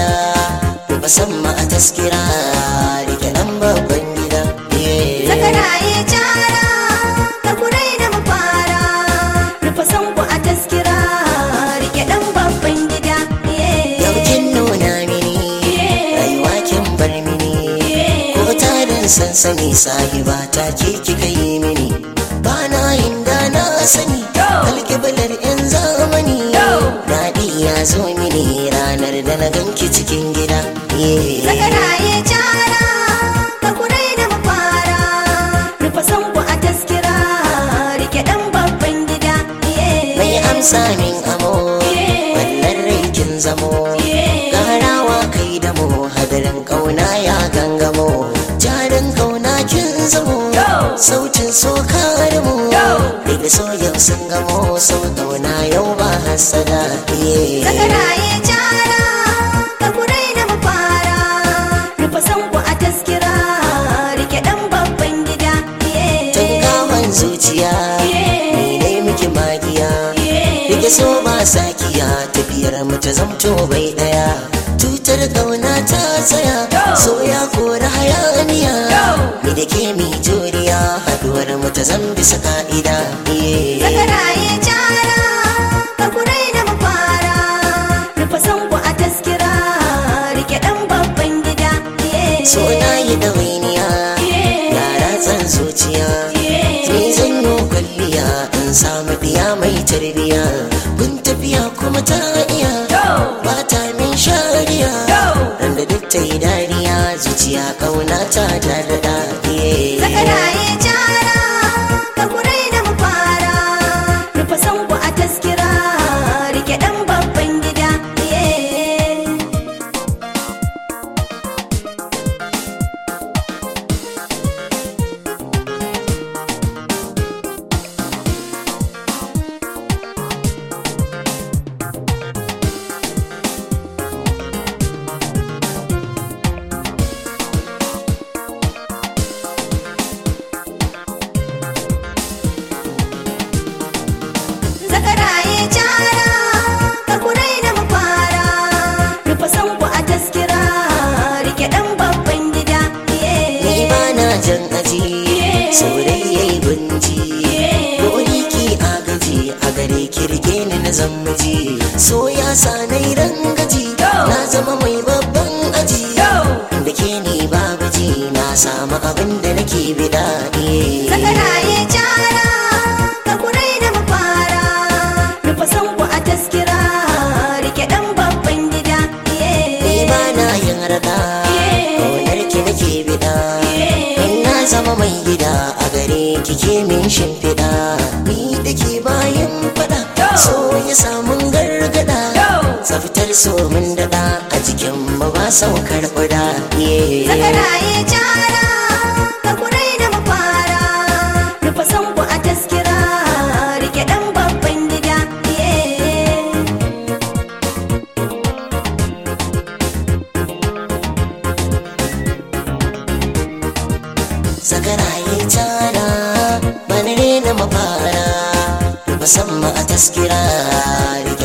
musamman a taskira rike dan babban gida Yeah. Zakaraye cara ka kurai da mafara rufa sanku a taskira rike dan babban gida yau kin nuna mini rayuwa kin bar mini ko tarin sansani sahiba ta ke kika yi mini ba na yin da na sani alkiblar yan zamani daɗi ya zo mini ranar da na ganki cikin gida Yeah. Zakaraye cara ka kurai da mafara rufa sanku a taskira rike dan babban gida mai amsa min amo wannan rikin zamo garawa kai da mu hadarin kauna ya gangamo jarin kauna kin zamo sautin soka da mu daga so yau sun gamo sau kauna yau ba hasada Yeah. Zakaraye cara ka kurai da mafara rufa sanku a taskira rike dan babban gida tun gawan zuciya ni ne miki magiya rike so ba sakiya tafiyar mu ta zamto bai daya tutar kauna ta tsaya so ya kora hayaniya ni da ke mi juriya haduwar mu ta zan bisa ka'ida Yeah. Zakaraye cara ka kurai da mafara rufa sanku a taskira rike dan babban gida so na yi ɗawainiya yara tsan zuciya ni zan yi kwalliya in samu ɗiya mai tarbiya kun tafiya kuma ta iya ba ta min shariya randa duk ta yi dariya zuciya kauna ta darda Zakaraye cara ka kurai da mafara rufa sanku a taskira rike dan babban gida Zakaraye cara ka kurai da mafara rufa sanku a taskira rike dan babban gida ni ba na jan aji saurayi gunji wuri ki agaji a gare kirge ni na zammaji so ya sa na yi rangaji na zama mai babban aji da ke ni babu ji na samu abin da nake bida yeah. Zakaraye cara ka kurai da mafara rufa sanku a taskira rike dan babban gida ni ba na yin rada ƙaunar ki nake bida in na zama mai gida a gare ki ke min shimfiɗa ni da ke bayan faɗa so ya samun gargada tsaftar so mun daɗa a jikin mu ba saukar ƙuda yeah. Zakaraye cara ka kurai da mafara rufa sanku a taskira rike dan babban gida Zakaraye tara bana rena mafara musamman a taskira